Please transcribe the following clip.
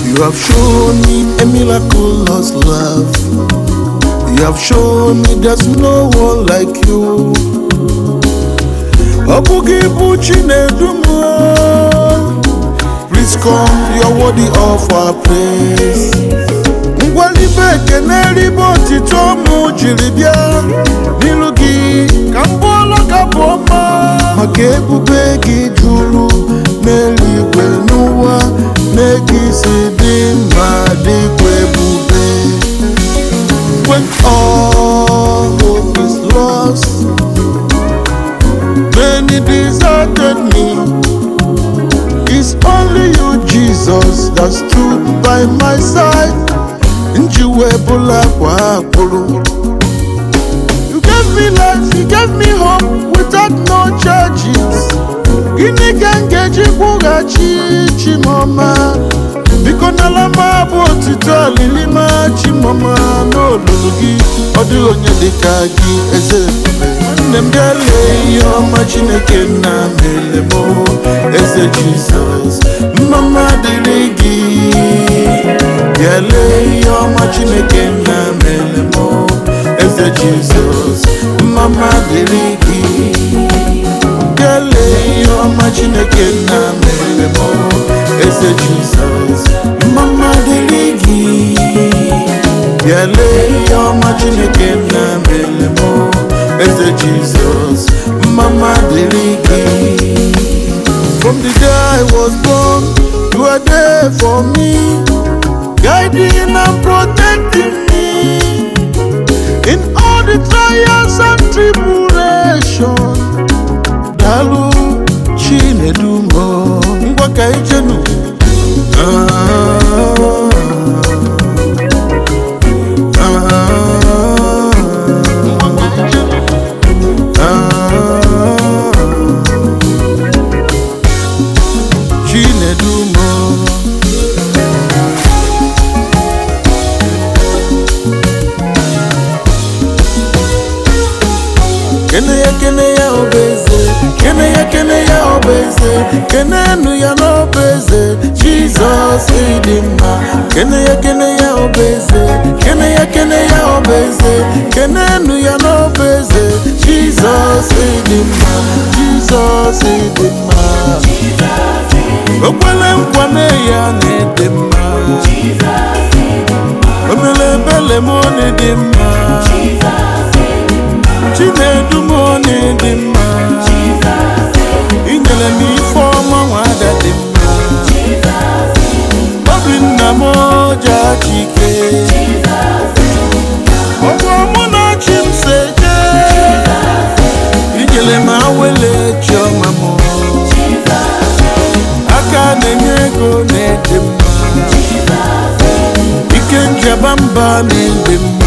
You have shown me a miraculous love. You have shown me there's no one like you. Ọ bụghị bụ Chinedu m o. Please come, you are worthy of our praise. Ngwalibe ekene ribe otito mụ jiri bịa n'ilu gị ka m bụọla ka bụ ọma maka ebube gị juru n'eluigwe n'ụwa na-ege isi dị mma dịkwa ebube when all hope is lost many deserted me It's only you, Jesus, that stood by my side. Njiwebula kwa akpụrụ. You gave me life, you gave me hope without no charges. Gịnị ka m ga-eji kwụghachi Chimoma? Biko n'ala m abụ otito alilima Chimoma n'olulu gị. Ọ dịghị onye dịka gị eze ebube. Nne m bịa lee ihe ọma Chineke nna mere m o, eze Jizọs. Mmama dịrị gị. Bịa lee ihe ọma Chineke nna mere m o, eze Jizọs. Mmama dịrị gị. Bịa lee ihe ọma Chineke nna mere m o, eze Jizọs. Mmama dịrị gị. Bịa lee ihe ọma Chineke nna mere m o, eze Jizọs. Mmama dịrị gị. From the day I was born, you are there for me, guiding and protecting me in all the trials and tribulation. Dalu Chinedumo, ngwa ka ijenu. Chinedumo. Kene ya kene ya obeze Kene ya kene ya obeze Kene enu ya n'obeze Jizọs ịdị mma Kene ya kene ya obeze Kene ya kene ya obeze Kene enu ya n'obeze Jizọs ịdị mma Jizọs ịdị mma Okwele nkwa na ya na-ede mma Omele ebele m ọ na-ede mma Chinedu m ọ na-ede mma Inyere m ife ọma nwada dị mma Obinna m ọja chike Ọgwụ mụ na chi m se jee Inyere m awele chiọma m Aka na-enye ego na-ede mma Ike njaba mba na-ede mma